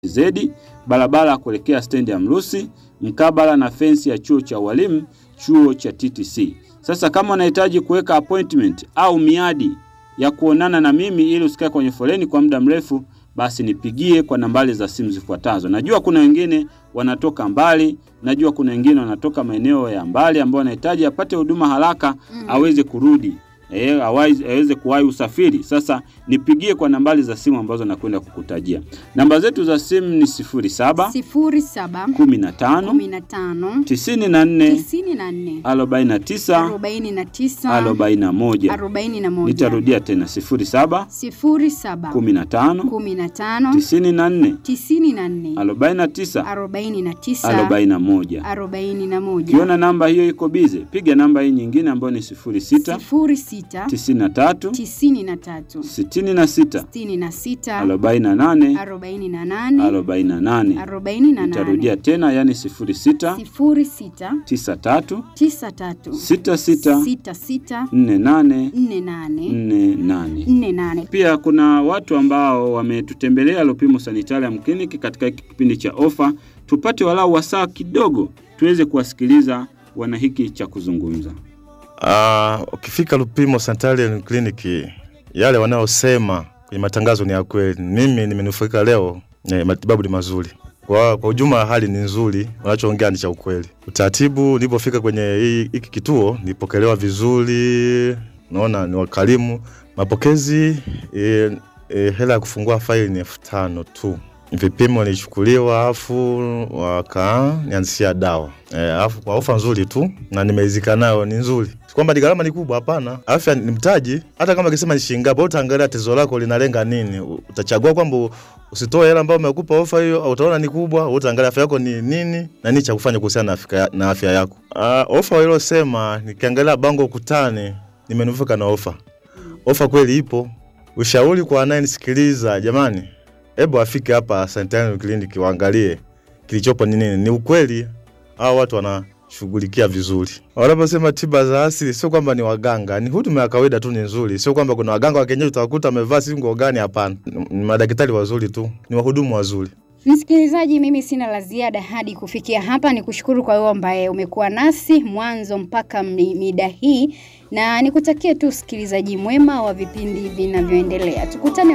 Zedi, barabara kuelekea stendi ya Mrusi, mkabala na fensi ya chuo cha walimu, chuo cha TTC. Sasa kama unahitaji kuweka appointment au miadi ya kuonana na mimi ili usikae kwenye foleni kwa muda mrefu, basi nipigie kwa nambari za simu zifuatazo. Najua kuna wengine wanatoka mbali, najua kuna wengine wanatoka maeneo ya mbali ambao wanahitaji apate huduma haraka Mm. aweze kurudi eh, awai- aweze kuwahi usafiri. Sasa nipigie kwa nambari za simu ambazo nakwenda kukutajia. Namba zetu za simu ni 07 sifuri saba 15 kumi na tano 94 tisini na nne 49 arobaini na tisa 41. arobaini na moja Nitarudia tena 07 sifuri saba 15 kumi na tano 94 tisini na nne 49 arobaini na tisa 41. arobaini na moja Ukiona namba hiyo iko bize, piga namba hii nyingine ambayo ni 06 sifuri sita 93 tisini na tatu 66 sitini na sita 48 arobaini na nane 48. arobaini na Nitarudia nane tena, yani 06 sifuri sita 93 tisa tatu 66 sita sita 48 nne nane 48. nne nane Pia kuna watu ambao wametutembelea Lupimo Sanitarium Clinic katika hiki kipindi cha ofa, tupate walau wasaa kidogo tuweze kuwasikiliza wana hiki cha kuzungumza. Ah, ukifika Lupimo Sanitarium Clinic, yale wanayosema kwenye matangazo ni ya kweli. Mimi nimenufaika leo, eh, matibabu ni mazuri. Kwa, kwa ujumla hali ni nzuri, wanachoongea ni cha ukweli. Utaratibu, nilipofika kwenye hii- hiki kituo nilipokelewa vizuri, naona ni wakarimu. Mapokezi e, e, hela ya kufungua faili ni elfu tano tu. Vipimo nilichukuliwa, afu wakanianzishia dawa e, afu kwa ofa nzuri tu na nimeizika nayo, ni nzuri, si kwamba ni gharama ni kubwa, hapana. Afya ni mtaji, hata kama kisema ni shilingi ngapi, utaangalia tatizo lako linalenga nini. Utachagua kwamba usitoe hela ambayo umekupa ofa hiyo, au utaona ni kubwa, utaangalia afya yako ni nini na nini cha kufanya kuhusiana na afya, na afya yako. Uh, ofa walilosema, nikiangalia bango ukutani, nimenufaika na ofa. Ofa kweli ipo. Ushauri kwa anayenisikiliza, jamani, hebu afike hapa Sanitarium Clinic waangalie kilichopo ni nini. Ni ukweli hao watu wanashughulikia vizuri. Wanaposema tiba za asili, sio kwamba ni waganga, ni huduma ya kawaida tu, ni nzuri. Sio kwamba kuna waganga wa kienyeji utawakuta wamevaa si nguo gani, hapana. Ni madaktari wazuri tu, ni wahudumu wazuri. Msikilizaji, mimi sina la ziada hadi kufikia hapa. Ni kushukuru kwa wewe ambaye umekuwa nasi mwanzo mpaka mi- mida hii, na nikutakie tu usikilizaji mwema wa vipindi vinavyoendelea. Tukutane